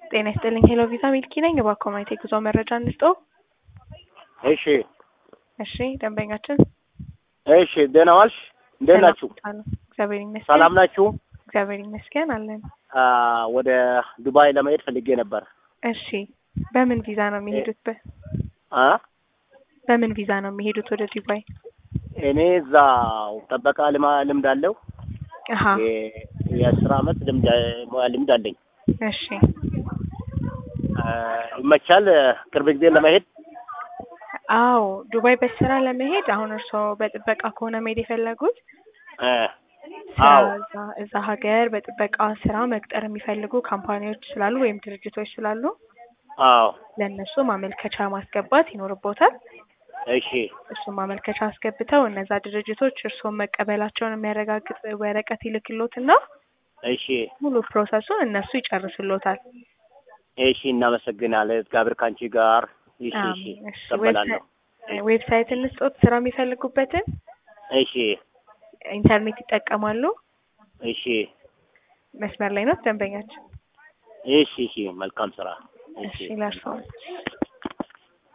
ጤና ይስጥልኝ ሄሎ ቪዛ ሚልኪ ነኝ። እባክዎ ማየት የጉዞ መረጃ እንስጦ። እሺ እሺ ደንበኛችን እሺ፣ ደህና ዋልሽ? እንዴት ናችሁ? ሰላም ነው። እግዚአብሔር ይመስገን። ሰላም ናችሁ? እግዚአብሔር ይመስገን አለን። አ ወደ ዱባይ ለመሄድ ፈልጌ ነበር። እሺ በምን ቪዛ ነው የሚሄዱት? በ አ በምን ቪዛ ነው የሚሄዱት ወደ ዱባይ? እኔ እዛ ጠበቃ ልማ ልምድ አለው አሀ የ- የአስር አመት ልምድ ሙያ ልምድ አለኝ። እሺ አ ይመቻል ቅርብ ጊዜ ለመሄድ አዎ ዱባይ በስራ ለመሄድ አሁን እርስዎ በጥበቃ ከሆነ መሄድ የፈለጉት አ ስራ አዎ እዛ እዛ ሀገር በጥበቃ ስራ መቅጠር የሚፈልጉ ካምፓኒዎች ስላሉ ወይም ድርጅቶች ስላሉ አዎ ለእነሱ ማመልከቻ ማስገባት ይኖርቦታል። እሺ እሱን ማመልከቻ አስገብተው እነዛ ድርጅቶች እርስዎን መቀበላቸውን የሚያረጋግጥ ወረቀት ይልክሎትና እሺ ሙሉ ፕሮሰሱን እነሱ ይጨርስሎታል። እሺ እናመሰግናለን። እግዚአብሔር ካንቺ ጋር። እሺ እሺ አሜን። እሺ እቀበላለሁ። ዌብሳይት ዌብሳይት እንስጦት ስራ የሚፈልጉበትን እሺ ኢንተርኔት ይጠቀማሉ። እሺ መስመር ላይ ነው ደንበኛችን። እሺ እሺ መልካም ስራ። እሺ ለእርስዎ